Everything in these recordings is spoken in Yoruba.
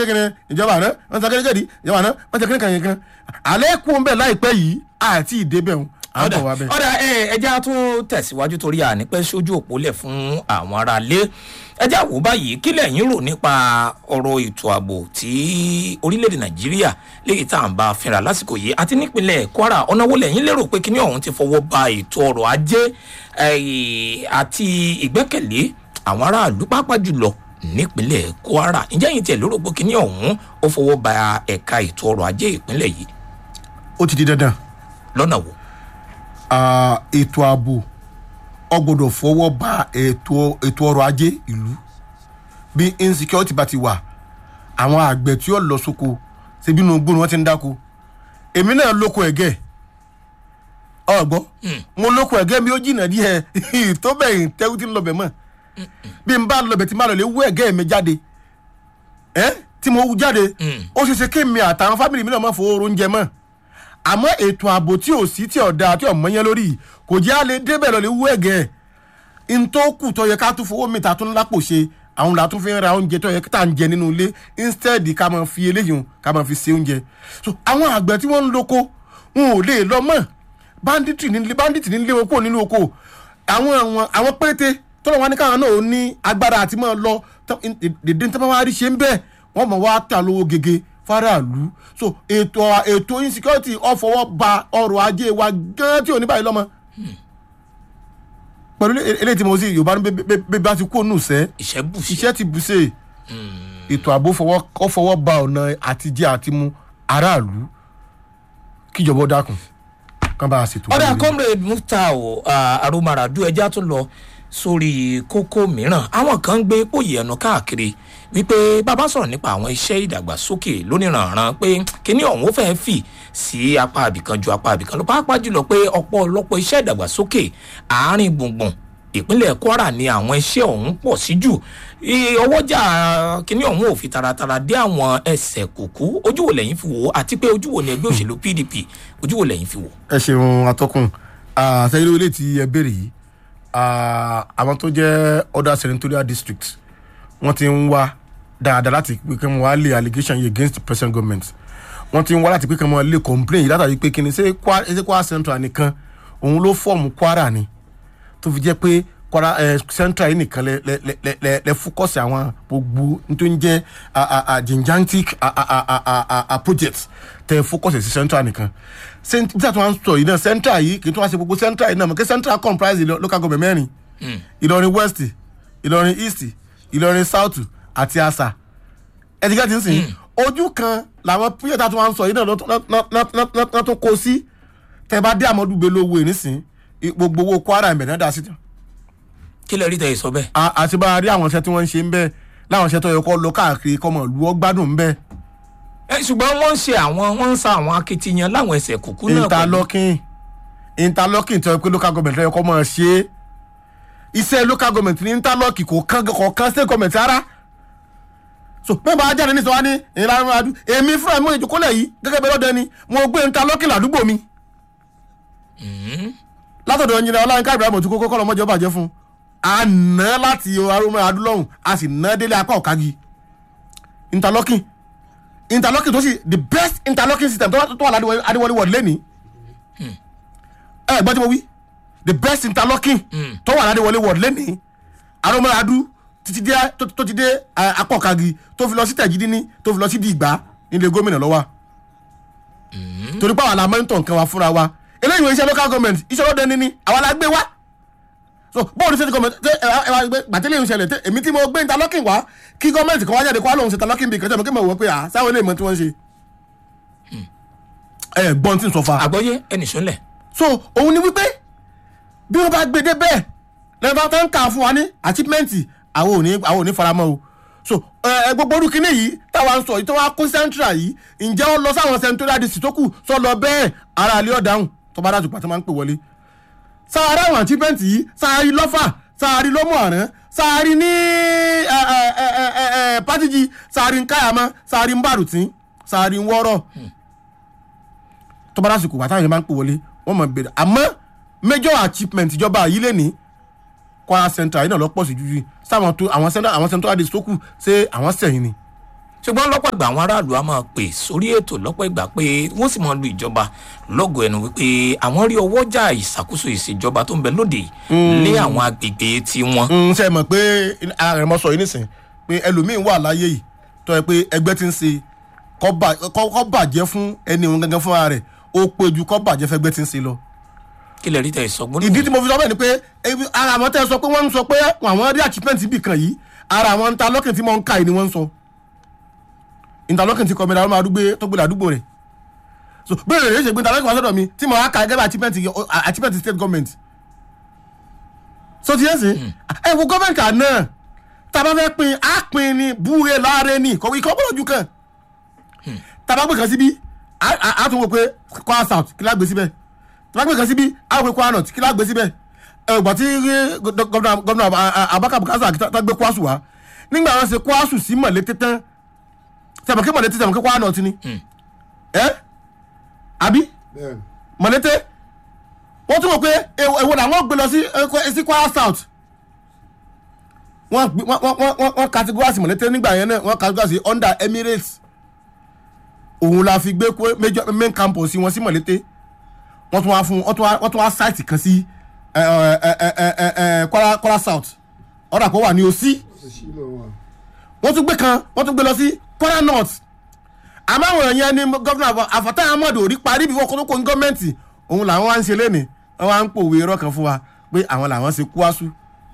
kékeré ìjọba àná wọ́n sọ kékeré ìjọba àná wọ́n sọ kékeré kan alẹ́ kú ń bẹ̀ láìpẹ́ yìí àti ìdébẹ̀ ń à ń ọ̀dà bọ̀ wá bẹ̀. ọ̀dà ẹja tún tẹ̀síwájú torí àní pẹ́ sójú òpó lẹ̀ fún àwọn aráalé ẹja wò báyìí kí lẹ́yìn rò nípa ọ̀rọ̀ ètò ààbò tí orílẹ̀-èdè nàìjíríà léyìí tá à ń bá a fínra lásìkò yìí àti nípínlẹ̀ kwara ọ̀nà wo lẹ́yìn lérò pé kíní ọ̀hún ti fọwọ́ ba ètò ọrọ̀ ajé eh, àti ìgbẹ́kẹ̀lé àwọn aráàlú pàápàá jùlọ nípínlẹ̀ kwara ǹjẹ́ yìí tiẹ̀ lérò pé kíní ọ̀hún ó fọwọ́ ba ẹ̀ka ètò ọrọ̀ ajé ìpínlẹ̀ yìí ó ti di dandan lọ́nà wo. Ah, ètò ààbò ọ gbọ́dọ̀ fọwọ́ ba ètò ètò ọrọ̀ ajé ìlú bí insecurity bá ti wà àwọn àgbẹ̀ tí ó lọ sóko ṣebí inú gbóni wọ́n ti ń dáko èmi náà lóko ẹ̀gẹ́ ọgbọ́ mo lóko ẹ̀gẹ́ mi ó jìnnà díẹ̀ tó bẹ́ẹ̀ tẹ́wú tí ń lọbẹ̀ mọ́ bí n bá lọbẹ̀ tí n bá lọ lè wú ẹ̀gẹ́ mi jáde ẹ́ tí mo wú jáde ó ṣe ṣe kémi àtàwọn fámìlì mi náà má fowó oúnjẹ mọ́ àmọ́ ètò ààbò tí ò sí tí ò dáa tí ò mọ́yán lórí yìí, kò jẹ́ àlè débẹ̀ lọ lè wú ẹ̀gẹ́ ẹ̀ n tó kù tó yẹ ká tún fowó mìta tún lápò ṣe àwọn làtún fi ń ra oúnjẹ tó yẹ ká tà ń jẹ nínú ilé instead ká máa fi eléyìí hùn ká máa fi ṣe oúnjẹ so àwọn àgbẹ̀ tí wọ́n ń loko wọn ò lè lọ mọ́ banditry nílé bandit nílé wọn kúrò nínú oko àwọn àwọn àwọn péréte tọ́lọ̀ wá ní káwọn náà ó ní agbára àti máa lọ tó- in- dèdè tí wọ́n wá rí ṣe ń bẹ́ẹ̀ wọ́n mọ̀ wá ta lówó gègé faraàlú so ètò ètò insecurity ọ̀fọwọ́ ba ọrọ̀ ajé wa gan tí ò ní báyìí lọ́mọ pẹ̀lú ele- eléyìí tí mo sì yorùbá ní bẹ́- bẹ́ bẹ́ bá ti kó nù sẹ́ ìṣẹ́ bù sí. iṣẹ́ ti bù ṣe ètò ààbò fọwọ́ kọ́ fọwọ́ ba ọ̀nà àtijẹ́ àti mu aráàlú kíjọba ó dákun kán bá a ṣètò. ọ̀dà rere. comrade muftau arumaradu ẹja tún lọ sórí kókó mìíràn àwọn kan ń gbé pòyì ẹnu káàkiri wípé bàbá sọ̀rọ̀ nípa àwọn iṣẹ́ ìdàgbàsókè lóníranran pé kíní ọ̀hún ó fẹ́ẹ́ fì sí apá àbìkan ju apá àbìkan lọ pàápàá jùlọ pé ọ̀pọ̀lọpọ̀ iṣẹ́ ìdàgbàsókè àárín gbùngbùn ìpínlẹ̀ kwara ni àwọn iṣẹ́ ọ̀hún pọ̀ sí jù I- ọwọ́jà kíní ọ̀hún ò fi taratara dé àwọn ẹsẹ̀ kùkú ojú wo lẹ́yìn fi wò ó àti pé ojú wo ni ẹgbẹ́ òṣèlú pdp ojú wo lẹ́yìn fi wò ó. ẹ ṣeun atọ́kùn àtẹ̀yẹ́lẹ́ ilé tí ẹ béèrè yìí ah, àwọn tó jẹ́ other senatorial districts wọ́n ti ń wá dáadáa láti pé kí wọ́n wá lé allegation yìí against the present government wọ́n ti ń wá láti pé kí wọ́n lé complain yìí látàrí pé kí ni ṣé Kwa- ṣé kwara central nìkan òun ló fọ́ọ̀mù kwara ni tó fi jẹ́ pé kwara eh, central yìí nìkan lẹ lẹ lẹ lẹ lẹ lẹ fúkọ́sì àwọn gbogbo tó ń jẹ́ ah, ah, ah, gigantic ah, ah, ah, ah, ah, ah, ah, project tẹ fúkọ́sì sí central nìkan Cent- bí a tún wá ń sọ yìí náà central yìí kì í tún wá ṣe gbogbo central yìí náà mọ̀ kí central comprise ìlọ- local government mẹ́rin ìlọrin west ìlọrin east ìlọrin south àti asa ẹ̀dígá ti ń sìn ojú kan làwọn project tá a tún wá ń sọ yìí náà lọ́ tún kó sí tẹ bá dé àmọ́dún gbé lówó ẹ̀ nísìn gbogbo owó kwara ẹ̀mẹ̀ náà dá sí tán kí lè rí tẹ̀ sọ bẹ́ẹ̀. a- àti bá a rí àwọn iṣẹ́ tí wọ́n ń ṣe ń bẹ́ẹ̀ láwọn iṣẹ́ tó yẹ kó lọ káàkiri kọ́mọ ìlú ọgbádùn ń bẹ́ẹ̀ ẹ ṣùgbọ́n wọ́n ń ṣe àwọn wọ́n ń sa àwọn akitiyan láwọn ẹsẹ̀ kùkú náà pẹ̀lú- interlocking interlocking tó yẹ pé local government ló yẹ kó mọ̀ ṣe é iṣẹ́ local government ní interlocking kò kán kò kán state government rárá so bẹ́ẹ̀ bá jáde ní sọ wá ní ìlànà adu èmi fúnra mi ìjókòólẹ̀ yìí gẹ́gẹ́ bí ọlọ́dẹ ni mo gbé interlocking ládùúgbò mi látọ̀dọ̀ ẹnjìnà ọláyínká ibrahim òtún kókó kọ́lọ́ mọ́jọ́ bàjẹ́ fún un a ná láti arúmọ adúlọ́hùn a sì ná délé apá ọ̀kági interlocking interlocking tó sì the best interlocking system tó wà tó wà ládìwọlé adéwọlé wọ̀d lẹ́nìí ẹ gbọ́dọ̀ mo wí the best interlocking tó wà ládìwọlé wọ̀d lẹ́nìí arúmọ adú títí dé tó tó ti dé eh, apá ọ̀kági tó fi lọ sí tẹ̀jídí ní tó fi lọ sí di ìgbà nílé gómìnà lọ́wọ́ torí pé àwọn la mọ́nítọ̀ nǹkan wa fúnra wa eléyìí wọ́n iṣẹ́ local government iṣẹ́ lọ́dẹ níní àwa la gbé wá so bóòlù state government tẹ ẹ ẹ wá gbé gbàtẹ́lẹ̀ ń ṣẹlẹ̀ tẹ èmi tí mo gbé interlocking wá kí gọ́ọ̀mẹ̀ntì kan wá jáde kó wá lóun ṣe interlocking bí kẹjọ mi kí mo wọ pé à sáwọn eléyìí mọ tí wọ́n ń ṣe ẹ gbọ́n tí n sọ fa àgbọ́yé ẹnì sọ́lẹ̀ so òun ni wípé bí wọ́n bá gbé dé bẹ́ẹ̀ lẹ́yìn bá tán kà fún wa ní achievement àwọn ò ní àwọn ò ní faramọ́ o so ẹ ẹ, gbogbo orúkọ ní yìí táwa ń sọ yìí tó wá kó central yìí ǹjẹ́ ó lọ sáwọn central district tó kù sọ lọ bẹ́ẹ̀ ara àlẹ́ ọ̀dáhùn tó bá dájú pàtó máa ń pè wọlé sáárá àwọn achievement yìí sáárì lọ́fà sáárì lọ́mọ àrán sáárì ní ẹ, ẹ, ẹ, ẹ, ẹ, ẹ, pátìjì sáárì ń káyàmọ́ sáárì ń bàrùtín sáárì ń wọ́rọ̀ tó bá lásìkò wà táwọn yẹn máa ń pè wọlé wọ́n mọ̀ bèrè àmọ́ major achievement ìjọba yìí lè ní kwara central yìí náà lọ pọ̀ sí jújú sáwọn tó àwọn central àwọn central district tó kù ṣé àwọn sẹ̀yìn ni ṣùgbọ́n lọ́pọ̀ ìgbà àwọn aráàlú á máa pè sórí ètò lọ́pọ̀ ìgbà pé wọ́n sì máa lu ìjọba lọ́gọ̀ ẹnu wípé àwọn rí ọwọ́jà ìṣàkóso ìṣèjọba tó ń bẹ lóde lé àwọn agbègbè tiwọn. ń ṣe mọ̀ pé ààrẹ mọ̀ sọ yìí nísìn pé ẹlòmíín wà láyé yìí tó yẹ pé ẹgbẹ́ ti ń ṣe kọ́ bà- kọ́ kọ́ bàjẹ́ fún ẹni òun gangan fúnra rẹ̀ ó pé ju kọ́ bàjẹ́ fẹ́gbẹ́ ti ń ṣe lọ. kí lè rí tẹ̀ ìsọgbọ́n ìdí tí mo fi sọ bẹ́ẹ̀ ni pé ebi- ara àwọn tẹ́ ẹ sọ pé wọ́n ń sọ pé àwọn rí achievement ibì kan yìí ara àwọn interlocking tí mo ń ka yìí ni wọ́n ń sọ interlocking ti kọ́mẹ́dà ọmọ àdúgbò tó gbé àdúgbò rẹ̀ so bẹ́ẹ̀ rẹ̀ ṣe gbé interlocking wá sọ́dọ̀ mi tí mo wá ka gẹ́gẹ́ bí achievement yìí, o- achievement state government so ti yẹn sìn ẹ wo gọ́ọ̀mẹ̀ntì àná tá a bá fẹ́ pin á pin ni búre láre ni kò ìkọ́ bọ́lọ̀ ju kan tá a bá gbé kan síbí á- á á tún wò pé kwara south kí lágbé síbẹ̀ tá a bá gbé kan síbí á wò pé kwara north kí lágbé síbẹ̀ ẹ gbà tí ẹ, gọ- gọ́vnà gọ́vnà abaka bukasa tá a gbé kwasu wá nígbà wọn ṣe kwasu sí mọ̀lété tán sẹ̀mọ̀kí mọ̀lété sẹ̀mọ̀kí kwara north ni ẹ àbí bẹ́ẹ̀ mọ̀lété wọ́n tún wọ̀ pé èwo èwo làwọn gbé lọ sí ẹ, sí kwara south wọ́n gbé- wọ́n wọ́n wọ́n wọ́n categorize mọ̀lété nígbà yẹn náà wọ́n categorize under emirates òun la fi gbé kó major main campus wọn sí mọ̀lété wọ́n tún wá fún wọ́n tún wá wọ́n tún wá site kan sí ẹ, ẹ, ẹ, ẹ, ẹ, ẹ, kwara kwara south ọ̀dà kó wà ní òsì ó sì lọ wà. wọ́n tún gbé kan wọ́n tún gbé lọ sí kwara north àmọ́ àwọn èèyàn ní gọ́vnà àfọ̀tá ahmed ò rí parí bí wọ́n kó tó kó ní gọ́ọ̀mẹ̀ntì òun làwọn wá ń ṣe lénìí wọ́n wá ń pòwe irọ́ kan fún wa pé àwọn làwọn ṣe kúásù.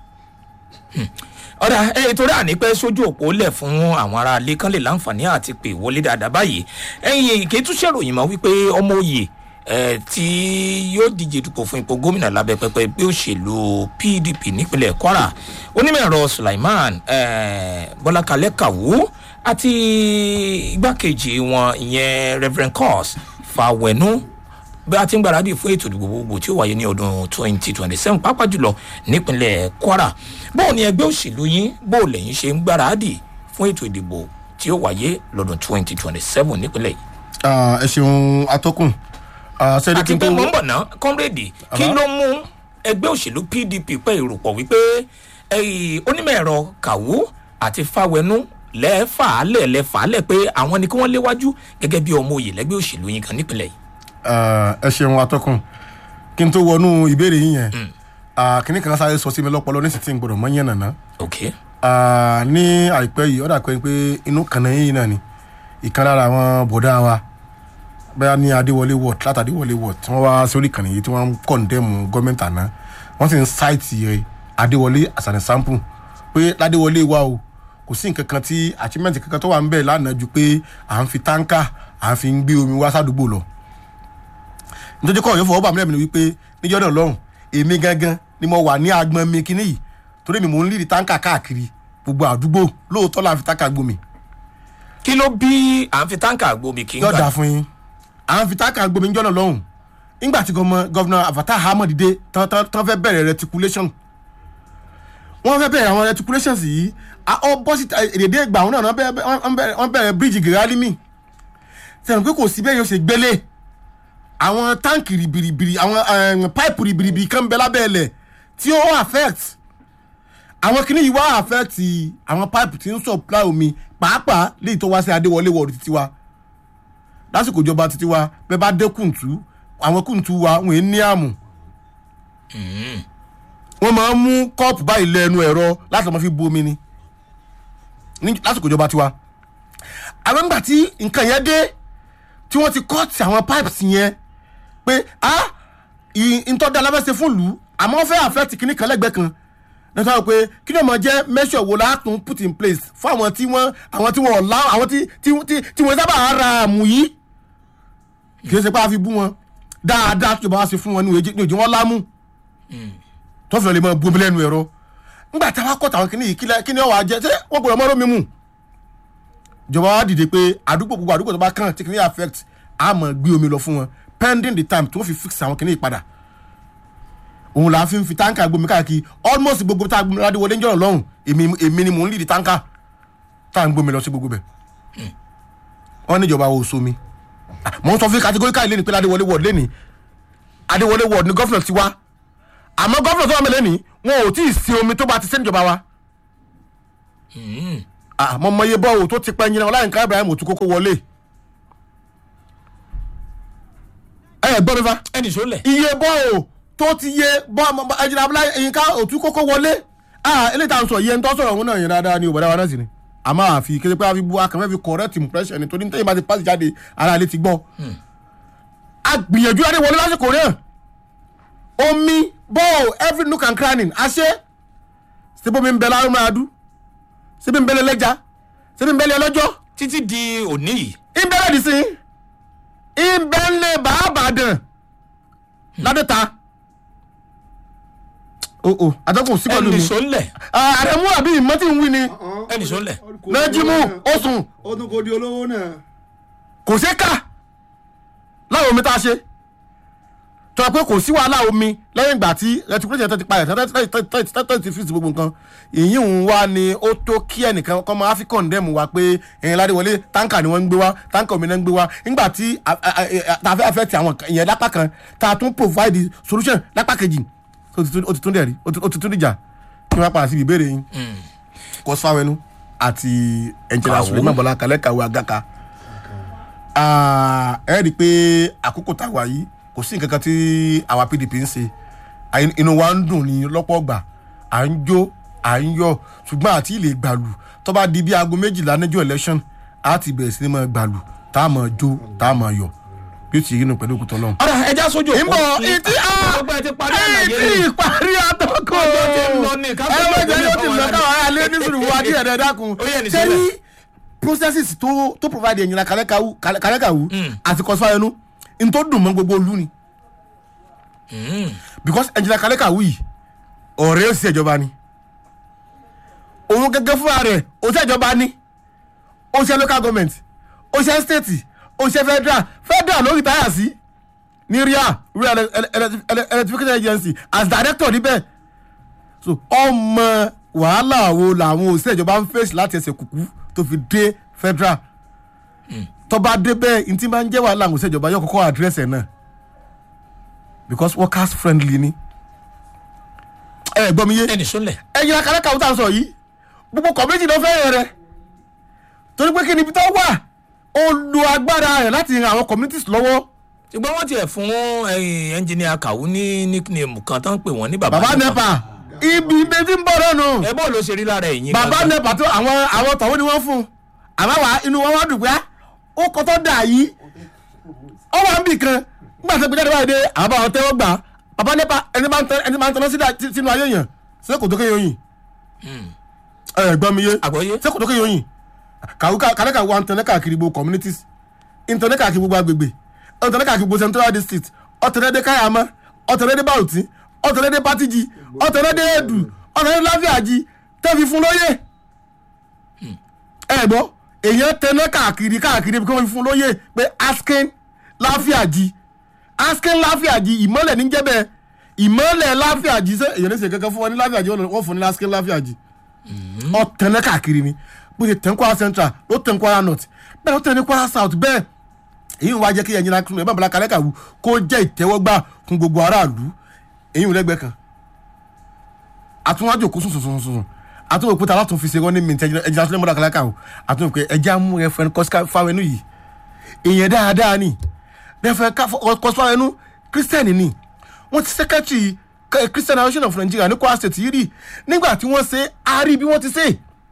ọ̀dà ẹ torí àní pẹ́ sójú òpó lẹ̀ fún àwọn ará ilé kan lè láǹfààní àti pè wọlé dáadáa báyìí ẹ̀yìn ìké tún ṣèròyìn mọ́ wípé ọmọ òye ẹ̀ tí yóò díje dupò fún ipò gómìnà lábẹ́ pẹpẹ bí òṣèlú pdp nípínlẹ̀ kwara onímọ̀ ẹ̀rọ sulaiman eh, bọ́lákalẹ́ kàwú àti igbákejì wọn ìyẹn reverend cos fàwẹ̀nú bí a ti ń gbáradì fún ètò ìdìbò gbogbo tí ó wáyé ní ọdún 2027 pàápàá jùlọ nípínlẹ̀ kwara bóò ni ẹgbẹ́ òṣèlú yín bóò lẹ́yìn ṣe ń gbáradì fún ètò ìdìbò tí ó wáyé lọ́dún 2027 nípínlẹ̀ yìí. ẹ ṣeun atọ́kùn sẹ́ni àti pé mò ń bọ̀ ná kọ́mrèdì kí ló mú ẹgbẹ́ òṣèlú pdp pẹ́ ìrùpọ̀ wípé ẹ̀yìn onímọ̀ ẹ̀rọ kàwú àti fáwẹnú lẹ́ẹ̀fàálẹ̀ lẹ́ẹ̀fàálẹ̀ pé àwọn ni kí wọ́n léwájú gẹ́gẹ́ bí ọmọ òye lẹ́gbẹ́ òṣèlú yín kan nípínlẹ̀ yìí. ẹ ṣeun atọ́kùn kí n tó wọnú ìbéèrè yín yẹn kìnnì kan sáré sọ sí mi lọ́pọ̀lọ́ ní sì ti ń gbọdọ̀ mọ́ yẹn nàná ok Ah, ní àìpẹ́ yìí ọ̀dà pé pé inú kànáà yìí náà ni ìkan lára àwọn bọ̀dá wa bẹ́ẹ̀ ní adéwọlé ward láti adéwọlé ward tí wọ́n wá sórí ìkànnì yìí tí wọ́n ń kọ̀ǹdẹ́mù gọ́ọ̀mẹ̀ntì àná wọ́n sì ń ṣáìtì ẹ̀ adéwọlé àsàlẹ̀ sample pé ládéwọlé wa o kò sí nǹkan kan tí achievement kankan tó wà ń bẹ̀ lánàá ju pé à ń fi táǹkà à ń fi ń gbé omi wá sádùúgbò lọ nítorí kọ́ ọ̀yọ́ fọwọ́ bà mí lẹ́mìí ni wípé níjọ́ náà lọ́rùn èmi gangan ni mo wà ní agbọn mi kíní yìí torí mi mò ń lídìí táǹkà káàkiri gbogbo àdúgbò lóòótọ́ là ń fi táǹkà gbomi kí ló bí à ń fi táǹkà gbomi kí n yóò gbà dáa fún yín à ń fi táǹkà gbomi níjọ́ náà lọ́rùn nígbà tí gọ́vnà àfàtà ahmed dé tán tán tán fẹ́ bẹ̀rẹ̀ reticulation wọ́n fẹ́ bẹ̀rẹ̀ àwọn reticulations yìí a- ọ bọ́ sí èdèdè ìgbà àwọn náà wọ́n bẹ̀rẹ̀- wọ́n bẹ̀rẹ̀- wọ́n bẹ̀rẹ̀ bíríìjì gírálímì sẹ́yìn pé kò sí bẹ́ẹ̀ yóò ṣe gbélé àwọn táǹkì ribiribiri àwọn um, pipe ribiribi kan bẹ lábẹ́ ẹlẹ̀ tí ó affect àwọn kìnnì yìí wá affect àwọn pipe tí ń supply omi pàápàá léyìí tó wá sí adéwọlé wọ̀ọ̀dù títí wa lásìkò ìjọba títí wa bẹ́ẹ̀ bá dé kùntù àwọn kùntù wa wọ́n ń ní àmù wọ́n máa ń mú kọ́ọ̀pù báyìí lẹ́nu ẹ̀rọ láti máa fi bu omi ni ní lásìkò ìjọba tiwa àwọn nígbà tí nǹkan yẹn dé tí wọ́n ti kọ́ọ̀tì àwọn pipes yẹn pé a ìtọ́jà alábẹ́sẹ̀ fún ìlú àmọ́ wọ́n fẹ́ àfẹ́ ti kíní kan lẹ́gbẹ̀ẹ́ kan nítorí wọ́n pé kí ni ọmọ jẹ́ measure wo látún put in place fún àwọn tí wọ́n àwọn tí wọ́n ọ̀la àwọn tí tí tí tí wọ́n sábà ara àmù yìí kì í ṣe pé a fi bú wọn dáadáa tí ìjọba wa ṣe fún wọn ní òjò wọn lámú tó fẹ́ lè mọ bomi lẹ́nu ẹ̀rọ ńgbà tí a wá kọ́ tàwọn kìnìún yìí kílẹ̀ kí ni ọ̀wà jẹ́ ṣé wọ́n gbọ́dọ̀ mọ́rọ́ mi mú ìjọba wa dìde pé àdúgbò gbogbo àdúgbò tó bá kàn tí kìnìún affect a mọ̀ gbé omi lọ fún wọn pending the time tó fi fix àwọn kìnìún yìí padà òun là á fi ń fi táǹkà gbomi káàkiri almost gbogbo tá a gbomi ládé wọlé ń jọ̀rọ̀ lọ́hùn èmi èmi ni mò ń lìdí táǹkà tá à ń gbomi lọ sí gbogbo bẹ̀ wọ́n ní ìjọba wo somi mò ń sọ fún categorical lẹ́ni pé ládé wọlé ward lẹ́ni adéwọlé ward ni gọ́fìnà ti wá àmọ́ gọ́fìnà tó wà mí lẹ́ni wọn ò tí ì sin omi tó bá ti sẹ́ni ìjọba wa àmọ́ mọ iye bọ́ọ̀ tó ti pẹ́ yín náà ọláyínká ibrahim òtún kókó wọlé ẹ gbọ́ mi fa ẹnì sólẹ. iye bọ́ọ̀ tó ti yé bọ́ ẹ̀jìnà ọláyínká òtún kókó wọlé ah eléyìí tá à ń sọ iye ń tọ́ sọ̀rọ̀ òun náà yẹn dáadáa ní òbọ̀dá wa náà sì ni àmọ́ àfi kéde pé a fi bu akànfẹ́ fi correct impression nítorí nítorí bá ti pass jáde ara ilé ti gbọ́ a gbìyànjú adé wọlé lásìkò náà omi bọ́ọ̀ every nook and cranny àṣẹ síbómi ń bẹ lárúmọ adú síbi ń bẹ lẹ́lẹ́jà síbi ń bẹ lẹ́lọ́jọ́ títí di òní yìí. ìbẹ̀rẹ̀ dì sí ìbẹ̀lẹ̀ bàbàdàn ládẹ́ta o o àtọ́kùn sí pẹ̀lú ẹnì mi sólẹ. ààrẹ mú àbí ìmọ̀tí ń wí ni ẹnì sólẹ. nájímù oṣù ọdún kò di olówó náà. kò sí ká láwọn omi tá a ṣe tọ́ pé kò sí wàhálà omi lẹ́yìn ìgbà tí reticulation ti parẹ̀ tẹ́tẹ́ ti fi sí gbogbo nǹkan èyí ń wá ni ó tó kí ẹnìkan kọ́ mọ african dẹ́mu wa pé ẹ̀yìn ládéwọlé táǹkà ni wọ́n ń gbé wá táǹkà omi náà ń gbé wá nígbà tí tàfẹ́ afẹ́ ti àwọn ìyẹn lápá kan tá a tún provide solution lápá kejì ó ti tún dẹ̀ rí ó ti tún dìjà kí wọ́n padà sí ìbéèrè yín kọ́sífàwẹ́nu àti ẹ̀ǹjẹ̀lá Kàwó. suleman bọ́lá kalẹ́ kàwé agaka Ah, ẹ rí i pé àkókò tá a wà yìí kò sí nǹkan kan tí àwa pdp ń ṣe Àyìn- inú wa ń dùn ní lọ́pọ̀ ọgbà à ń jó à ń yọ ṣùgbọ́n àti ilé gbàlù tó bá di bí aago méjìlá níjọ́ election á ti bẹ̀rẹ̀ sí ní máa gbàlù tá a máa jó tá a máa yọ bí ó ti yí nù pẹ̀lú òkúta ọlọ́run. ọ̀rọ̀ ẹja sójú òpó. ìbọn ìtí ọgbà ẹ ti parí àlàyé ìtí ni. ìparí àtọkọ Ọjọ́ ti ń lọ ní, ká ẹ gbọ́dọ̀ wọ́n jẹ́ gbé yóò ti fáwọn lọ ará káwọn ará lé ní sùúrù wa díẹ̀ dẹ́ dákun Ó yẹ ní sẹ́yìn sílẹ̀. processes tó tó provide ẹ̀yìn kàlẹ́kàwù àti kọ́sífàyẹnu n tó dùn mọ́ gbogbo olú ni because ẹ̀yìn kàlẹ́kàwù yìí ọ̀rẹ́ òsì ìjọba ni òun gẹ́gẹ́ fúnra rẹ̀ òsì ìjọba ni ó ṣe local government ó ṣe state ó ṣe federal federal ló retire sí ní ria ria Ele- Ele- Ele- Ele- electrification agency as director níbẹ̀ so ọmọ wàhálà wo làwọn òṣìṣẹ́ ìjọba ń fèsì láti ẹsẹ̀ kùkú tó fi dé federal tọba dé bẹ́ẹ̀ ntí máa ń jẹ́ wàhálà àwọn òṣìṣẹ́ ìjọba yóò kọ́kọ́ àdírẹ́sì ẹ̀ náà because workers friendly ni ẹ gbọ́ mi yé ẹnì sólẹ. ẹyin akalẹ kàwé tá a sọ yìí gbogbo kọ̀méjì ló fẹ́ rẹ torí pé kí ni ibi tó wà ó lo agbára rẹ̀ láti ran àwọn communities lọ́wọ́ ṣùgbọ́n wọ́n tiẹ̀ fún ẹnjìnìà kàwú ní nickname kan tó ń pè wọ́n ní bàbá baba nepa ibi ibi tí ń bọ̀ lọ́nu ẹ bọ́ọ̀ ló ṣe rí lára ẹ̀yìn baba gangan. nepa tó àwọn àwọn tọ̀wọ́ ni wọ́n fún un àmọ́ wà inú wọn wá dùn pé á, ó kọ́ tó dà yìí ó wà ń bì kan nígbà tó gbẹjáde báyìí dé àwọn bá wọn tẹ́wọ́ gbà baba nepa ẹni máa ń tẹ ẹni máa ń tẹná sí- sínú ayé yẹn ṣé kò tó kéye yìn ẹ gbọ́ mi yé àgbọ̀yé ṣé kò tó kéye yìn kàlẹ́kà wa ń tẹ̀lé káàkiri gbogbo communities ìtẹ̀lé káàkiri gbogbo agbègbè ọ̀tẹ̀lé káàkiri gbogbo central district ọ̀tẹ̀lé dé káyàmá ọ̀tẹ̀lé dé bàrùtì ọ̀tẹ̀lé dé pátìjì ọ̀tẹ̀lé dé èdù ọ̀tẹ̀lé dé láfíàjì tẹ́fi fún lóye ẹ gbọ́ èèyàn tẹ̀lé káàkiri káàkiri kí wọ́n fi fún lóye pé askin láfíàjì askin láfíàjì ìmọ̀lẹ̀ ní jẹ́bẹ̀ ìmọ̀lẹ̀ láfíàjì ṣé èèyàn ní sè kankan fún wọn ní láfíàjì wọ́n fún ní askin láfíàjì ọ̀tẹ̀lẹ̀ káàkiri ni bó ṣe tẹ̀ ń kwara central ló tẹ̀ ń kwara north bẹ́ẹ̀ ló tẹ̀ ní kwara south bẹ́ẹ̀ èyí ń wá jẹ́ kí ẹ̀yin náà ẹ̀ bá bọ̀lá kalẹ́ kàwú kó jẹ́ ìtẹ́wọ́gbà fún gbogbo aráàlú èyí ń lẹ́gbẹ̀ẹ́ kan àtúnwájú òkú sùn sùn sùn sùn àtúnwò òkúta láti fi ṣe running mint ẹ̀jẹ̀ náà sílẹ̀ mọ́lá kalẹ́ kàwú àtúnwò pé ẹ̀jẹ̀ amú ẹ̀ fẹ́ kọ́síkà fáwẹ́nu yìí èèyàn dáadáa ni bẹ́ẹ̀ fẹ́ kọ́síkà fáwẹ́nu kírísítẹ́nì ni wọ́n ti sẹ́kẹ́tì christian association of nigeria ní kwara state yìí rí nígbà tí wọ́n ṣe á rí bí wọ́n ti ṣe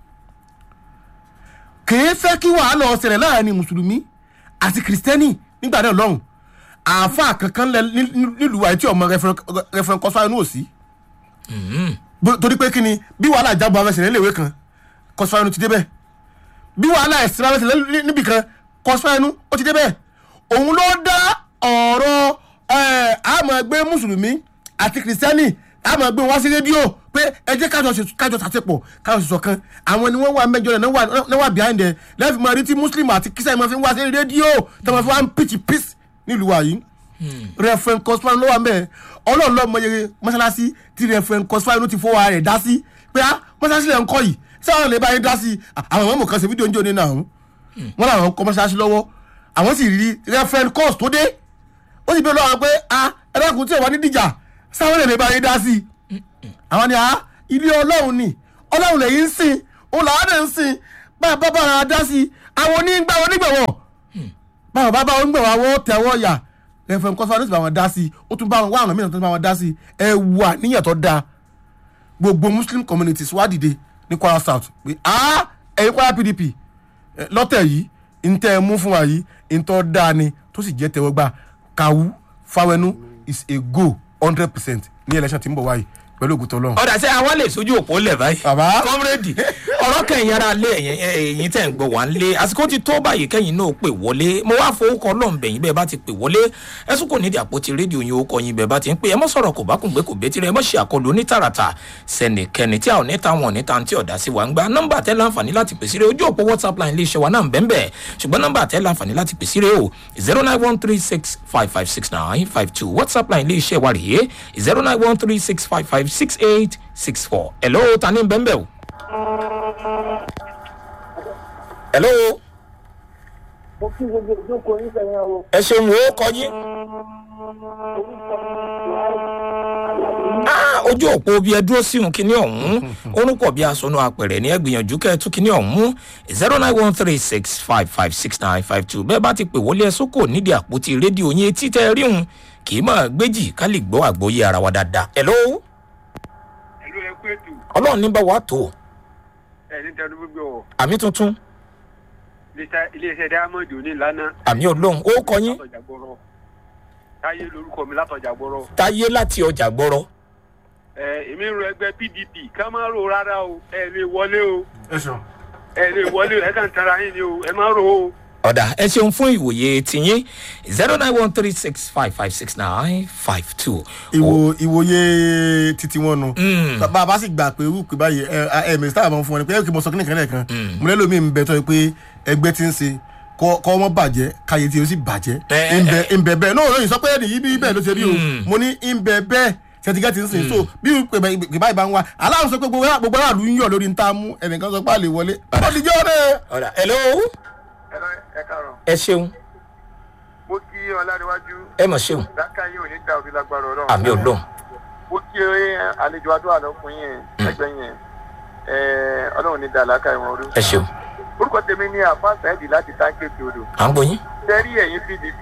kèé fẹ́ kí wàhálà ọ̀sẹ̀rẹ̀ láàrin mùsùlùmí àti kìrìsìtẹ́nì nígbà náà lọ́hùn àáfàá kankan lẹ ní- ní- nílùú àìtí ọmọ rẹfẹrẹn kọsíwá inú òsì Bó- torí pé kí ni bí wàhálà ìjábọ̀ abẹ́sẹ̀ léèwé kan kọsíwá inú ti débẹ̀ bí wàhálà ẹ̀sìn abẹ́sẹ̀ níbì kan kọsíwá inú ó ti débẹ̀ òun ló dá ọ̀rọ̀ ẹ̀, àmọ́ ẹgbẹ́ mùsùlùmí àti kìrìsìtẹ́nì àmọ́ ẹgbẹ́ wá sí rédíò pé ẹ jẹ́ kájọ ṣe- kájọ ṣàtẹ̀pọ̀ kájọ ṣe ṣọ̀kan àwọn ni wọ́n wà mẹ́jọ rẹ̀ náà wà- náà wà behind ẹ̀ lẹ́fì mọ́ rí tí muslim àti kìsẹ́ mọ́ fi ń wá sí rédíò tó mọ́ fi wá ń pitch peace nílùú wa yìí referent cospan ló wà mẹ́ẹ̀ ọlọ́run lọ́ọ́ mọ iye mọ́ṣáláṣí tí referent cospan ló ti fọwọ́ ara rẹ̀ dá sí pé á mọ́ṣáláṣí lẹ̀ ń kọ́ yìí sáwọn lè bá yín dá sí àwọn ọmọ kan ṣe fídíò ń jò ní náà wọ́n làwọn kọ́ mọ́ṣáláṣí lọ́wọ́ àwọn sì rí referent cos tó dé ó sì bí olóòwò pé a ẹlẹ́kùn tí ò wá ní dìjà sáwọn lè bá yín dá sí àwọn ni a ilé ọlọ́run ni ọlọ́run lè yín ń sìn òun làwọn lè ń sìn bá bá bá ara dá sí i àwọn onígbà wọn nígbàwọ̀ báwọn bá bá wọn nígbàwọ̀ àwọn tẹ̀wọ́ yà ẹ̀fẹ̀ nǹkan sọ́wọ́n ní ti bá wọn dá sí i ó tún bá wọn wá àwọn mìíràn tó bá wọn dá sí i ẹ wù àníyàn tó dáa gbogbo muslim communities wá dìde ní kwara south pé ah ẹ̀yin kwara pdp eh, lọ́tẹ̀ yìí ntẹ́ ẹ mú fún wa yìí ntọ́ dáa ni tó sì jẹ́ tẹ́wọ́gbà kàwú fáwẹ́nu is a go hundred percent ní election tí ń bọ̀ wáyé pẹ̀lú ògùtọ̀ ọlọ́run. ọ̀dà sẹ́ àwa lè sojú òpó lẹ̀ báyìí. Bàbá. kọ́mírèdì ọ̀rọ̀ kẹ́yìn ara lé ẹ̀yìn ẹ̀yìn tẹ̀ ń gbọ́ wá ń lé àsìkò ti tó báyìí kẹ́yìn náà pè wọlé mo wá fowókọ ọlọ́ọ̀bẹ̀yìn bẹ́ẹ̀ bá ti pè wọlé ẹ̀sùn kò nídìí àpótí rédíò yín orúkọ yín bẹ́ẹ̀ bá ti ń pè ẹ mọ́ sọ̀rọ̀ kò bá kùn gbé kò bẹ́ẹ̀ tirẹ̀ ẹ mọ́ ṣe àkọlù onítàràtà sẹ́nìkẹ́ni tí a ò ní ta wọn níta tí ọ̀dà sí wa ń gba nọ́mbà tẹ́ láǹfààní láti pè sí rẹ̀ ojú òpó whatsapp line iléeṣẹ́ wa náà ń bẹ́ẹ̀ bẹ́ẹ̀ ṣùgbọ́n nọ́mbà tẹ́ láǹfààní láti pè sí rẹ̀ o zero nine one three six five five six nine five two whatsapp line iléeṣẹ́ wa rèé zero nine one three six five five six eight six four hello ta ni bẹ́ẹ̀ bẹ́ẹ̀ o. hello mo kí gbogbo ìjókòó nífẹ̀ẹ́ o ẹ ṣeun wo kọ yín. Ah, ojú òpó bí ẹ dúró síhun kínní ọ̀hún orúkọ bí aṣọ́nù apẹ̀rẹ̀ ní ẹ gbìyànjú kẹ́ ẹ tún kínní ọ̀hún zero nine one three six five five six nine five two bẹ́ẹ̀ bá ti pè wọlé ẹ sókò nídìí àpótí rédíò yín etí tẹ́ ẹ rí hun kì í máa gbéjì ká lè gbọ́ àgbóyé ara wa dáadáa. hello ẹ̀lú ẹ̀kú ètò ọlọ́run ní bá wa tó ẹ̀ní tẹnu gbogbo ọ̀ àmì tuntun iléeṣẹ́ diamond òní lánà. àmì olóhùn ó kọ yín látọjà gbọ́rọ̀ táyé lorúkọ mi látọjà gbọ́rọ̀. táyé láti ọjà gbọ́rọ̀ ẹ èmi ń ro ẹgbẹ́ pdp ká má ro rárá o ẹ lè wọlé o ẹ ṣeun. ẹ lè wọlé o ẹ kàn tara yín ni o ẹ má ro o. ọ̀dà ẹ ṣeun fún ìwòye tìyín zero nine one three six five five six nine five two. ìwò ìwòye titi wọn nu bàbá bá sì gbà pé irú pé báyìí ẹ ẹ mẹsítà àmọ́ fún wọn ni pé ẹ kì í mọ sọ kíni kan lẹ́ẹ̀kan mo lẹ́lò mi ń bẹ tọ́ ẹ pé ẹgbẹ́ ti ń ṣe kọ́ kọ́ wọ́n bàjẹ́ káyé tí o sì bàjẹ́ Ẹ, ẹ, ń bẹ ń bẹ bẹ́ẹ̀ náà lóyìn sọ pé ẹnì yìí bí bẹ́ẹ̀ ló ṣe rí o mo ní ń bẹ bẹ́ẹ̀ sẹtigẹ́ ti ń sìn so bí pé báyìí bá ń wá aláwọ̀ sọ pé gbogbo gbogbo aráàlú ń yọ̀ lórí ń tá a mú ẹnìkan sọ pé àlè wọlé ó ti jẹ́ ọ̀rẹ́ ọ̀dà hello ẹ lọ ẹ kàrọ̀ ẹ ṣeun mo kí ọlárẹ̀wájú ẹ mọ̀ ṣeun dáká yín ò ní dá òbí lágbára ọlọ́run. àmì olóhùn mo kí àlejò adúlá lọkùnrin yẹn ẹgbẹ́ yẹn ọlọ́run ní dàlákà ìwọ̀n orí. ẹ ṣeun orúkọ tèmi ní àfa sẹ́ẹ̀dì láti táǹkèsì odò. à ń gbóyin sẹ́rí ẹ̀yìn pdp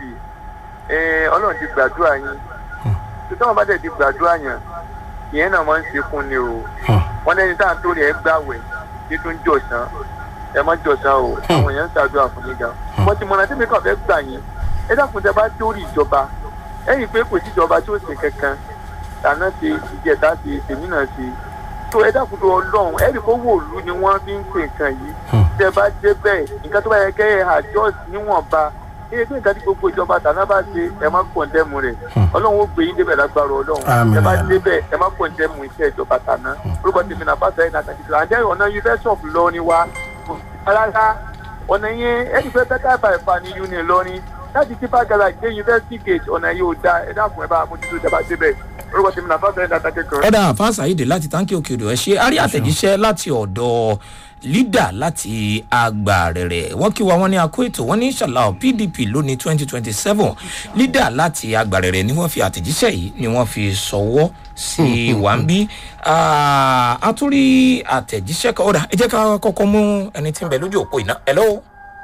eh, ọlọ́run ti gbàdúrà yín tí tọ́wọ́n bá dẹ̀ ti gbàdúrà yàn ìyẹn náà máa ń ṣe fún ni o wọ́n lẹ́ni tá à ń torí ẹ̀ gbàwẹ̀ tí tó ń jọ̀sán ẹ má jọ̀sán o àwọn èèyàn ń ṣàdúrà fún yín gan wọ́n ti mọ̀nà tí mi kàn fẹ́ gbà yín ẹ dákun tẹ bá dórí ìjọba ẹ̀yìn pé kò sí ìjọba tí ó ṣe kankan tàná ṣe ìjẹta ṣe tèmi náà ṣe tó ẹ dákun tó ọlọ́run ẹ̀rí kó wòlú ni wọ́n fi ń ṣe nǹkan yìí tẹ bá dé bẹ́ẹ̀ nǹkan tó bá yẹ kẹ́ ẹ àjọs níwọ̀nba iye tí nǹkan tí gbogbo ìjọba tàná bá ṣe ẹ má kọ̀ǹdẹ́mù rẹ̀ ọlọ́run ó gbé yín débẹ̀ lágbára ọlọ́run Àmín, ẹ bá àmín. débẹ̀ ẹ má kọ̀ǹdẹ́mù iṣẹ́ ìjọba tàná orúkọ tèmi náà bá sẹ́yìn náà tàbí àjẹ́ ọ̀nà university of lọ́ọ̀ni wa rárá ọ̀nà yẹn ẹni fẹ́ bẹ́tà ìfàìfà ní uni lọ́ọ̀ni láti tipa garage dé university gate ọ̀nà yóò da ẹ dákun ẹ bá mójútó ìjọba débẹ̀ orúkọ tèmi náà bá sẹ́yìn náà tàbí kan. ọ̀dà àfáàsà yìí dé láti táǹkì òkè odò ẹ ṣe a rí àtẹ̀jíṣẹ́ láti ọ̀dọ̀ lídà láti agbàrẹ̀rẹ̀ wọ́n kí wa wọ́n ní akó ètò wọ́n ní ṣàlàó pdp lónìí twenty twenty seven lídà láti agbàrẹ̀rẹ̀ ni wọ́n fi àtẹ̀jíṣẹ́ yìí ni wọ́n fi sọ̀wọ́ sí wa ń bí a tún rí àtẹ̀jíṣẹ́ kan ọ̀dà ẹ jẹ́ ká kọ́kọ́ mú ẹni tí ń bẹ lójú òpó iná hello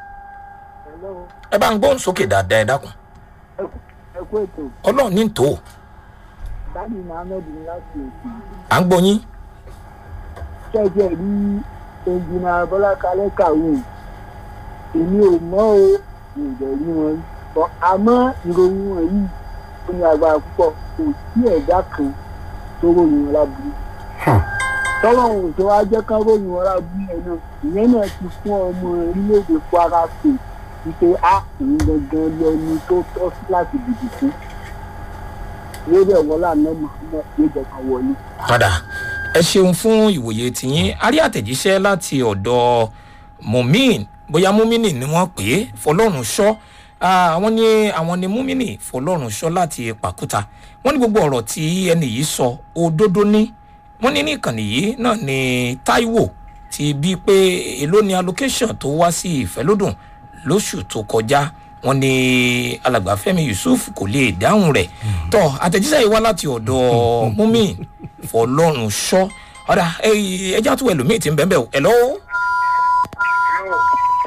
ẹ bá ń gbóhùn sókè dáadáa ẹ dákun ẹ kú ètò ọlọ́run ní tòó dani mohammed ní láti òkè à ń gbọ́ yín ṣẹ́jẹ́ rí ẹnjìnà bọ́lá kalẹ́ kàwé èmi ò mọ́ o mi ò dẹ̀ rí wọn rí But àmọ́ ìròyìn wọn yìí ó ní agbára púpọ̀ kò sí ẹ̀dá kan tó ròyìn wọn láburú tọ́lọ́hún tó wá jẹ́ kán ròyìn wọn láburú yẹn náà ìyẹn náà ti fún ọmọ orílẹ̀-èdè kwara state wípé a òun gangan lẹni tó tọ́ sí láti dìbò fún lórí ẹ̀wọ́n làná mọ̀ọ́mọ́ yóò jẹ́ kan wọlé. padà ẹ ṣeun fún ìwòye tìyín a rí àtẹ̀jíṣẹ́ láti ọ̀dọ̀ mumin bóyá mumini ni wọ́n pè é fọlọ́run ṣọ́ àwọn ní àwọn ní mumini fọlọ́run ṣọ́ láti pàkúta wọ́n ní gbogbo ọ̀rọ̀ tí ẹni yìí sọ òdodo ní wọ́n ní ní ìkànnì yìí náà ní taiwo ti bí pé èló ni allocation tó wá sí ìfẹ́lódùn lóṣù tó kọjá wọn ní alàgbà fẹmi yusuf kò lè dáhùn rẹ tọ àtẹjíṣẹ yìí wá láti ọdọ mumin fọlọrun ṣọ ọdà ẹjá tó ẹlòmíì ti ń bẹ́ẹ̀ bẹ́ẹ̀ ẹ lọ́wọ́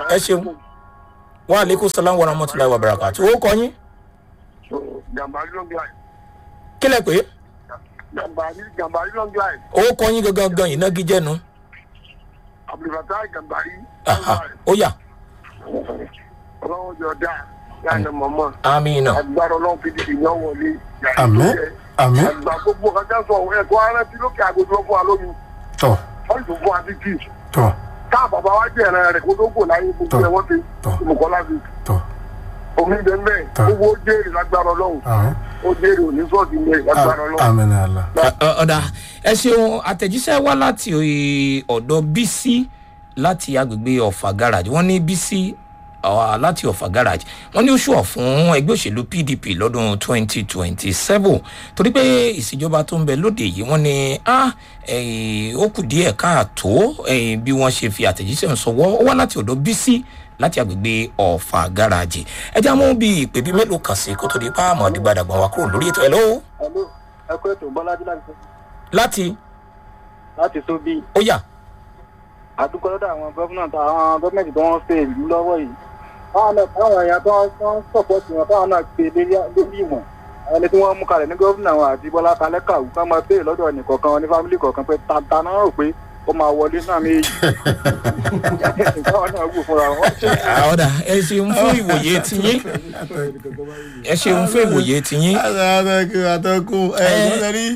ẹ ṣeun wa aleykum salaam wa rahmatulahi wa barakatu ó kọ yín Gàmbàrí long line. kílẹ̀ pé Gàmbàrí Gàmbàrí long line. ó kọ yín gangan gan ìnagijẹ́nu Abdulfatai Gàmbàrí. Aha, ó yà Ọlọ́run jọ dáa. Yáàni mọ̀mọ́. amina Agbára ọlọ́run fi dìde yan wọlé. Àmín, àmín. Àgbà gbogbo ọ̀gá sọ ẹ̀kọ́ arántí lókè àgọ́jọ́ fún wa lómi. tọ Wọ́n sì tún fún wa sí tíì. tọ Káà bàbá wa jẹ́ ẹ̀rẹ́ rẹ̀ kó tó kò láyé gbogbo Tọ́. ẹ̀ wọ́n ti. Tọ́. Olùkọ́lá fi. tọ Omi bẹ́ẹ̀ bẹ́ẹ̀. Tọ́. Gbogbo ó jèrè lágbára ọlọ́run. àmín Ó jèrè òní sọ́ọ̀tì ní lágbára ọlọ́run. àmín ní àlá. Ọ- ọ- ọ̀dà ẹ ṣeun àtẹ̀jíṣẹ́ wá láti ọ̀dọ̀ bísí láti agbègbè ọ̀fà garage wọ́n ní bísí uh, láti ọ̀fà garage wọ́n ní ó ṣùọ̀ fún ẹgbẹ́ òṣèlú pdp lọ́dún 2027 torí pé ìṣèjọba tó ń bẹ lóde yìí wọ́n ní ah, eh, ó kù díẹ̀ káàtó eh, bí wọ́n ṣe fi àtẹ̀jíṣẹ́ ń sọwọ́ ó wá láti ọ̀dọ̀ bísí láti agbègbè ọ̀fà garage ẹ já mú bí ìpè bí mélòó kan sí kó tó di pa àmọ́ dìgbàdàgbọ̀n wa kúrò lórí ètò ẹ̀ lọ́wọ́ Hello, ẹ kú ètò bọ́lájú láti láti láti tó bí ó yà. àdúgbò lọ́dọ̀ àwọn gọ́fúnà tó àwọn gọ́fúnmẹ̀ntì tó wọ́n fẹ́ ìlú lọ́wọ́ yìí. báwọn náà báwọn èèyàn tó ń sọ̀pọ̀tì wọn báwọn náà gbé lórí ìwọ̀n àwọn ẹni tí wọ́n mú kalẹ̀ ní gọ́fúnà wọn àti bọ́lá kalẹ́ kàwú ká máa béèrè lọ́dọ̀ ẹnìkọ̀ọ̀kan wọn ní fámìlì kọ̀ọ̀kan pé tata náà rò pé ó máa wọlé náà méjì. báwọn náà wù fúnra wọn. ọ̀dà ẹ ṣeun fún ìwòye tiyín ẹ ṣeun fún ìwòye tiyín àtàkùn àtàkùn ẹ Eh. wọ́n rí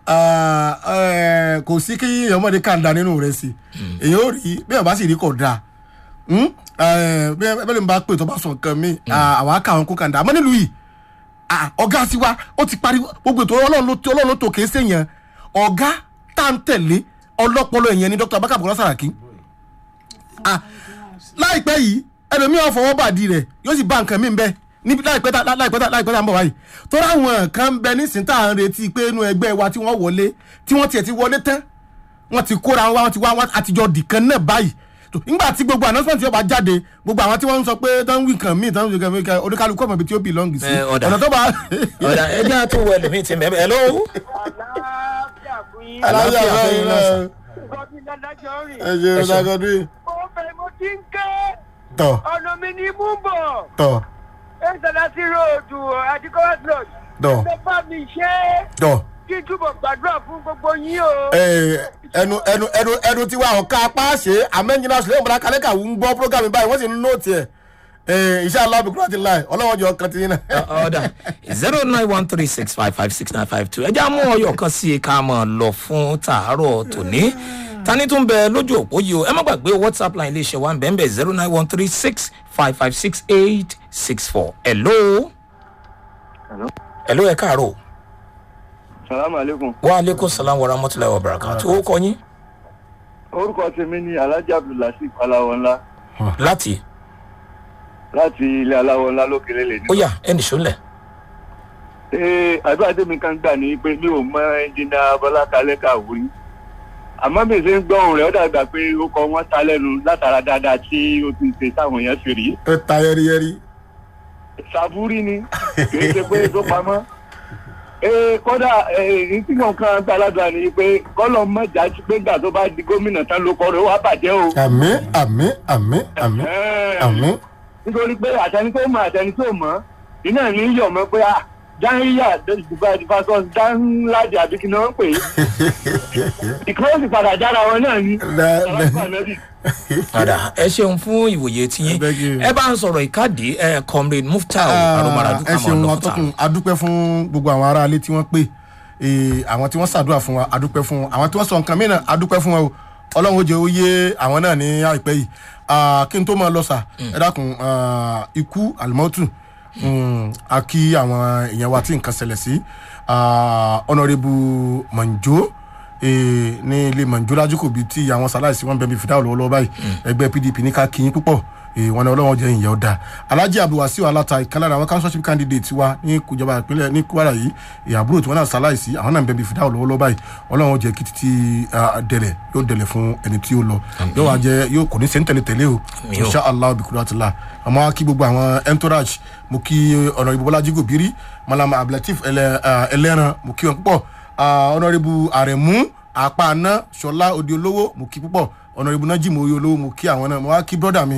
kò sí kí ọmọdé kàńdà nínú rẹ̀ sí èyí ò rí bí ọba sì rí kò dáa Hmm? Eh, bí bẹ́ẹ̀ ni bá pè tó bá sọ nǹkan mi àwọn akáwọn kó kàńdà àmọ́ nílùú yìí ah, ọ̀gá tiwa ó ti parí gbogbo ètò ọlọ́run ló ọlọ́run ló tó kéé sèyàn ọ̀gá tá à ń tẹ̀lé ọlọ́pọlọ ìyẹn ni dr abaka bukola saraki Ah, láìpẹ́ yìí ẹlòmíràn fọwọ́ bàdí rẹ̀ yóò sì bá nǹkan mi bẹ́ẹ̀ níbi láìpẹ́ tá láìpẹ́ tá láìpẹ́ tá ń bọ̀ wáyìí tọ́ra àwọn kan ń bẹ nísìnyí tá à ń retí pé inú ẹgbẹ́ wa tí wọ́n wọlé tí wọ́n tiẹ̀ ti wọlé tán wọ́n ti kóra wọn wá wọ́n ti wá wọn àtijọ́ dìkan náà báyìí tó nígbà tí gbogbo announcement yóò bá jáde gbogbo àwọn tí wọ́n ń sọ pé tán wí nǹkan míì tán wí nǹkan míì kan oníkálukú ọmọ ibi tí ó belong sí Eh, ọ̀dà. ọ̀nà tó bá ọ̀dà ẹ jẹ́ àtúwò ẹlòmíì ti mẹ́mẹ́ ẹ lọ́wọ́ àlàáfíà fún yín. àlàáfíà fẹ́yìn náà sàn. gọ́bí ládájọ́ rìn. ẹ ṣe Ẹ ṣe. ọ̀dàgọ́dún ó fẹ́ mo ti ń ké tọ̀ ọ̀nà mi ní mú bọ̀. tọ̀ ẹ̀ńsẹ̀lásí ròdù àti kọ́wẹ́sìlọ́d. tọ̀ ẹ bá mi ṣe é tọ̀ kí n túbọ̀ gbàdúrà fún gbogbo yín o. Eh, ẹnu ẹnu ẹnu ẹnu tiwa ọ̀ka apá ṣe amẹ́njìnà ṣùlẹ̀ ìmọ̀lá kálẹ́kà ń gbọ́ program báyìí wọ́n sì ń nóòtì ẹ̀ iṣẹ́ alábìkúrò àti láì ọlọ́wọ́n jọ kan ti yín náà. ọ̀dà zero nine one three six five five six nine five two ẹ jẹ́ àmú ọyọ̀ kan sí i ká mọ̀ lọ fún tàárọ̀ tòní tani tún bẹ lójú òpó yìí o ẹ má gbàgbé whatsapp line iléeṣẹ́ wa ń bẹ̀ ń bẹ̀ zero nine one three six five five six eight six four hello. Hello. hello ẹ káàárọ̀ salamu aleykum. wa aleykum salaam wa rahmatulahi wa barakatu ó kọ yín orúkọ tèmi ni alhaji abdullasif aláwọ̀nlá láti láti ilé aláwọ̀nlá lókèrè lè ní. ó yà ẹnì sólẹ̀ ee àdúrà tèmi kan gbà ní pé mi ò mọ ẹnjìnà bọlákalẹ kàwé àmọ́ bí ṣe ń gbọ́ ohùn rẹ̀ ó dàgbà pé ó kọ wọ́n ta lẹ́nu látara dáadáa tí ó ti ṣe táwọn èèyàn ṣe rí. ẹ ta yẹriyẹri. sàbúrí ni kì í ṣe pé tó pamọ́. ee kódà ee tí mo kàn gbà ládùúgbà ni pé kọ́lọ̀ mọ̀jà pé gbà tó bá di gómìnà tán ló kọ́ rẹ̀ ó wá bàjẹ́ o. àmì àmì àmì àmì Ẹ̀ẹ́. àmì. nítorí pé àtẹni tó mọ àtẹni tó mọ iná ní yọ̀ mọ́ pé ah dáhìyà ìfàsọ dáhùnlájà àbí kí ni wọ́n ń pè é ìkọ́ sì padà jára wọn náà ni. Lẹ- lẹ- Ọlọ́pàá nẹ́bì. padà ẹ ṣeun fún ìwòye tiyín Thank you. ẹ bá ń sọ̀rọ̀ ìkádìí ẹ comrade muftau aromaradu ẹ kàmọ́ ṣeun lọ́kùtà atọ́kùn adúpẹ́ fún gbogbo àwọn aráalé tí wọ́n pè é àwọn tí wọ́n ṣàdúrà fún wa adúpẹ́ fún wọn àwọn tí wọ́n sọ nǹkan mìíràn adúpẹ́ fún wọn o ọlọ́run ó jẹ́ ó yé àwọn náà ní àìpẹ́ yìí Ah, kí n tó máa lọ sà ẹ dákun ah, ikú àlùmọ́tù a kí àwọn èèyàn wa tí nǹkan ṣẹlẹ̀ sí ọ̀nàrẹ́bù mọ̀njó eh, ní ilé mọ̀njó lájúkò bíi tí àwọn sàláìsí wọn bẹ̀ bí fìdáwò lọ́wọ́lọ́wọ́ báyìí ẹgbẹ́ pdp ní ká kí yín púpọ̀ eh, wọn ni ọlọ́wọ́n jẹ́ ìyẹn ọ̀dà alhaji abdulwasiu alata ìkàlára àwọn councilship candidate wa ní kùjọba ìpínlẹ̀ ní kwara yìí eh, àbúrò tí wọn náà sàláìsí àwọn náà bẹ̀ bí fìdáwò lọ́wọ́lọ́wọ́ báyìí ọlọ́wọ́n jẹ́ kí títí ah, dẹ̀lẹ̀ yóò dẹ̀lẹ̀ fún ẹni tí ó lọ yóò wá jẹ́ yóò kò ní sẹ́ńtẹ̀lẹ̀ tẹ̀lé o Àmín o. insha allah bikuratila àmọ́ kí gbogbo àwọn entourage mo kí ọ̀nà ìbọ̀bọ́lájí gòbírí malama abdulateef ẹlẹ- ah, ẹlẹ́ran mo kí wọn púpọ̀ ọ̀nàrẹ́bù àrẹ̀mú àpáná ṣọlá òde olówó mo kí púpọ̀ ọ̀nàrẹ́bù nájìmọ̀ oyè olówó mo kí àwọn náà mo wá kí brọ́dà mi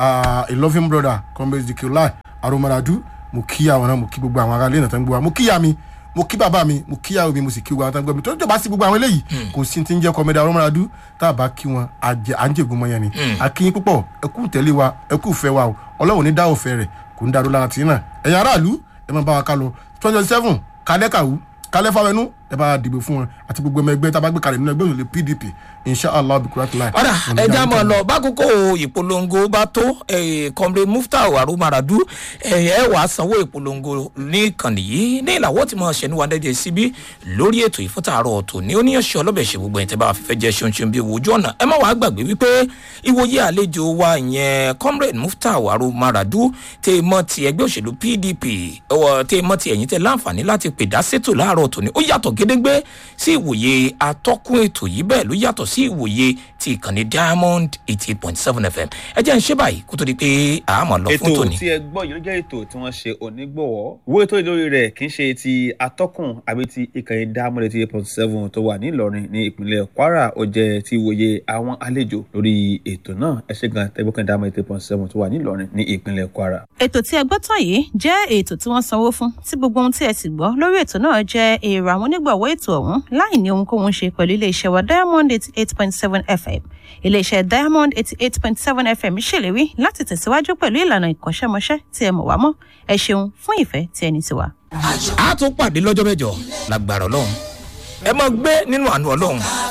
ah, a loving brother comrade zikiolai aromaradu mo kí àwọn náà mo kí gbogbo àwọn aráalé náà tó ń gbọ́ wa mo kí ìyá mi mo kí bàbá mi mo kí ìyàwó mi mo sì kí gbogbo àwọn tó ń gbọ́ mi tó ń jọba sí gbogbo àwọn eléyìí kò sí ti ń jẹ́ comrade aromaradu tá a bá kí wọn àjẹ à ń jègún mọ́ yẹn ni a kí yín púpọ̀ ẹ kú tẹ̀lé wa ẹ kú fẹ́ wa o ọlọ́run ní dá òfẹ́ rẹ̀ kò ń darú lára tì í náà ẹ̀yin aráàlú ẹ máa bá wa ká lọ twenty seven kálẹ́ kàwú kálẹ́ fáwẹnú ẹ bá dìbò fún wọn àti gbogbo ọmọ ẹgbẹ́ tá a bá gbé kalẹ̀ nínú ẹgbẹ́ òṣèlú pdp inshallah bikuratu lai. ọ̀dà ẹja mọ̀ lọ bákòókò ìpolongo bá tó kọ́mrẹ́ muftau arumaradu ẹ wà á sanwó ìpolongo ní ìkànnì yìí ní ìlàwọ́ tí mo ṣe ní wàdẹ́jẹ́ síbí lórí ètò ìfúntàárọ̀ ọ̀tọ̀ ní oníyanṣẹ́ ọlọ́bẹ̀ ṣe gbogbo ẹ̀ tẹ́ bá fífẹ́ jẹ́ ṣeunṣeun bí owó ojú ọ̀nà ẹ má wàá gbàgbé wípé ìwòye àlejò wa ìyẹn kọ́mrẹ́ muftau arumaradu tẹ́ mọ́ ti ẹgbẹ́ òṣèlú pdp tẹ́ mọ́ ti ẹ̀yìn tẹ́ láǹfààní láti pè dá sétò láàárọ̀ ọ̀tọ̀ ní ó yàtọ̀ gédéńgbé sí ìwòye atọ́kùn ètò yìí bẹ́ẹ̀ ló yàtọ̀ sí ìwòye ti ìkànnì diamond eighty eight point seven fm ẹ jẹ́ ń ṣe báyìí kó tó di pé àmọ̀ lọ fún ètò tòní. tí ẹ gbọ́ yìí ló jẹ́ ètò tí wọ́n ṣe onígbọ̀wọ́ ìwé ètò ìlórí rẹ̀ kì í ṣe ti atọ́kùn àbí ti ìkànnì diamond eighty eight point seven tó wà nílọrin ní ìpínlẹ̀ kwara ó jẹ́ ti ìwòye àwọn àlejò lórí ètò náà ẹ ṣe gan tẹ́gbọ́kàn diamond eighty eight point seven tó wà nílọrin ní ìpínlẹ̀ kwara. ètò tí ẹ gbọ́ tán yìí jẹ́ ètò tí wọ́n sanwó fún tí gbogbo ohun tí ẹ sì gbọ́ lórí ètò náà jẹ́ èrò àwọn onígbọ̀wọ́ ètò ọ̀hún láì ní ohunkóhun ṣe pẹ̀lú iléeṣẹ́ wa diamond eighty eight point seven fm iléeṣẹ́ diamond eighty eight point seven fm ṣèlérí láti tẹ̀síwájú pẹ̀lú ìlànà ìkọ́ṣẹ́mọṣẹ́ tí ẹ mọ̀ wá mọ́ ẹ ṣeun fún ìfẹ́ tí ẹni ti wà. a tún pàdé lọ́jọ́ mẹ́jọ lágbára ọlọ́run ẹ máa gbé nínú àánú ọlọ́run